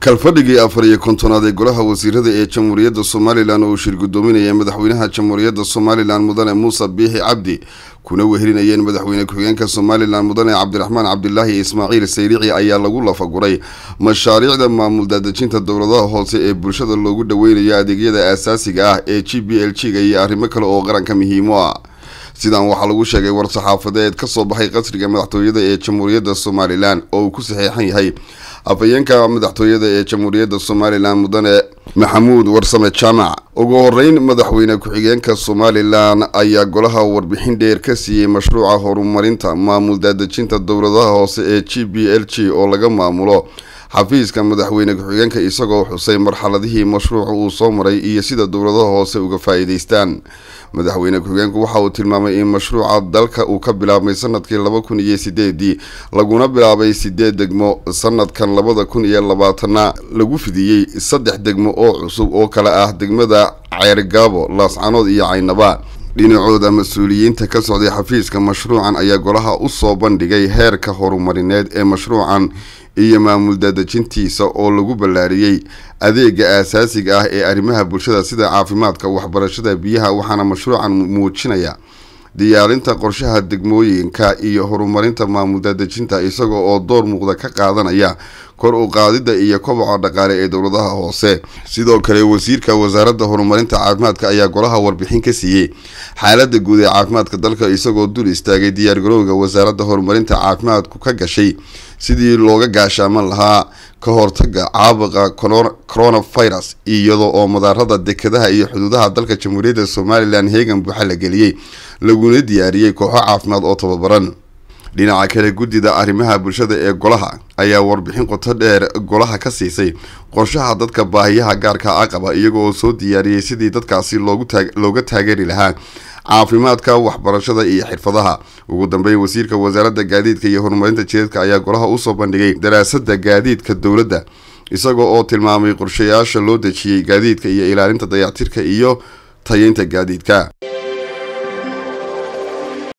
kalfadhigii afar iyo kontonaad ee golaha wasiirada ee jamhuuriyadda somalilan oo uu shir guddoominaya madaxweynaha jamhuuriyadda somalilan mudane muuse biixi cabdi kuna wehelinayeen madaxweyne ku-xigeenka somalilan mudane cabdiraxmaan cabdilaahi ismaaciil sayrici ayaa lagu lafaguray mashaariicda maamul daadejinta dowladaha hoose ee bulshada loogu dhaweynayo adeegyada aasaasiga ah ee g b l g ga iyo arrimo kale oo qaranka muhiimo ah sidan waxaa lagu sheegay war-saxaafadeed ka soo baxay qasriga madaxtooyada ee jamhuuriyadda somalilan oo uu ku saxeexan yahay afhayeenka madaxtooyada ee jamhuuriyadda somalilan mudane maxamuud warsame jaamac ugu horeyn madaxweyne ku-xigeenka somalilan ayaa golaha warbixin dheer ka siiyey mashruuca horumarinta maamul daadejinta dowladaha hoose ee g b l g oo laga maamulo xafiiska madaxweyne ku-xigeenka isagoo xusay marxaladihii mashruuca uu soo maray iyo sida dowladaha hoose uga faa-iideystaan madaxweyne ku-xigeenku waxa uu tilmaamay in mashruuca dalka uu ka bilaabmay sanadkii laba kun iyo sideedii laguna bilaabay sideed degmo sanadkan labada kun iyo labaatana lagu fidiyey saddex degmo oo cusub oo kale ah degmada ceergaabo laascanood iyo caynaba dhinacooda mas-uuliyiinta ka socday xafiiska mashruucan ayaa golaha usoo bandhigay heerka horumarineed ee mashruucan iyo maamul daadejintiisa oo lagu ballaariyey adeega aasaasiga ah ee arrimaha bulshada sida caafimaadka waxbarashada biyaha waxaana mashruucan muujinaya diyaarinta qorshaha degmooyinka iyo horumarinta maamul daadejinta isaga oo door muuqda ka qaadanaya kor u qaadida iyo koboca dhaqaale ee dowladaha hoose sidoo kale wasiirka wasaaradda horumarinta caafimaadka ayaa golaha warbixin ka siiyey xaalada guud ee caafimaadka dalka isagoo dul istaagay diyaargarowga wasaaradda horumarinta caafimaadku ka gashay sidii looga gaashaaman lahaa ka hortaga caabuqa coronavirus iyadoo oo madaarada dekedaha iyo xuduudaha dalka jamhuuriyadda somalilan heegan buuxa la geliyey laguna diyaariyey kooxo caafimaad oo tababaran dhinaca kale guddida arrimaha bulshada ee golaha ayaa warbixin qoto dheer golaha ka siisay qorshaha dadka baahiyaha gaarka a qaba iyaga oo soo diyaariyey sidii dadkaasi looga taageeri lahaa caafimaadka waxbarashada iyo xirfadaha ugu dambeyn wasiirka wasaaradda gaadiidka iyo horumarinta jideedka ayaa golaha usoo bandhigay daraasada gaadiidka dowladda isaga oo tilmaamay qorshayaasha loo dejiyey gaadiidka iyo ilaalinta dayactirka iyo tayeynta gaadiidka